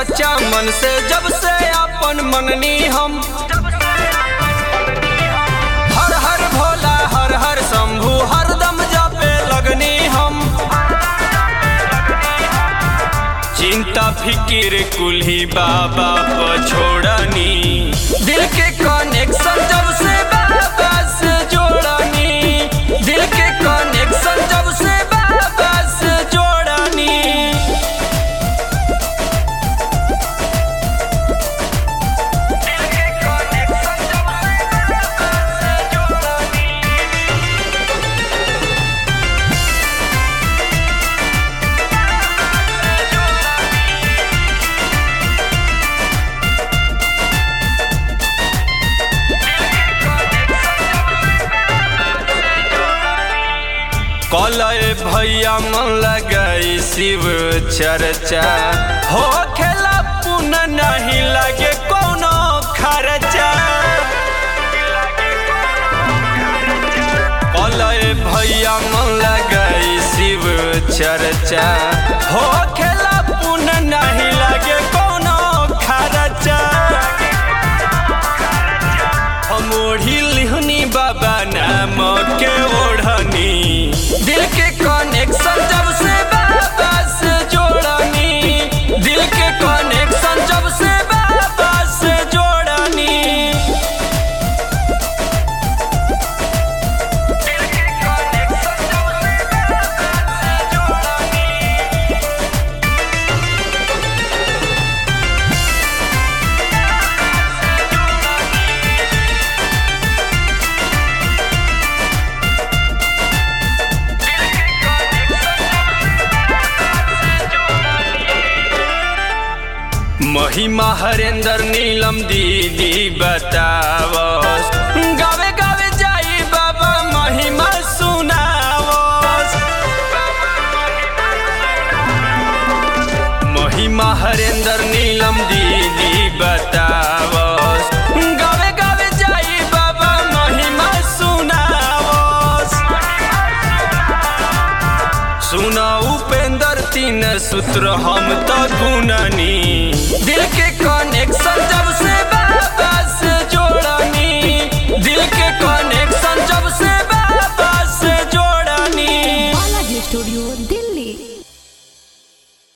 सच्चा मन से जब से अपन मननी हम हर हर भोला हर हर शंभु हरदम जापे लगनी हम चिंता फिकिर कुल्ही बाबा पर छोड़नी दिल के कनेक्शन जब से बाबा से जोड़नी दिल के कनेक्शन जब से बाबा से जोड़नी कलय भैया मन लगाई शिव चर्चा हो खेला पुन नहीं लगे कोनो खर्चा कलय भैया मन लगाई शिव चर्चा हो खेला पुन नहीं लगे कोनो खर्चा हम ओढ़ी लिहनी बाबा नाम के ओढ़नी दिल के कनेक्शन जब से बाबा से जोड़नी दिल के कनेक्शन जब से बाबा से जोड़नी महिमा हरेंद्र नीलम दीदी बतावस गावे गावे जाई बाबा महिमा सुनावस महिमा हरेंद्र नीलम दीदी बतावस गावे गावे जाई बाबा महिमा सुनावस सुना उपेंद्र तीन सूत्र हम तो गुननी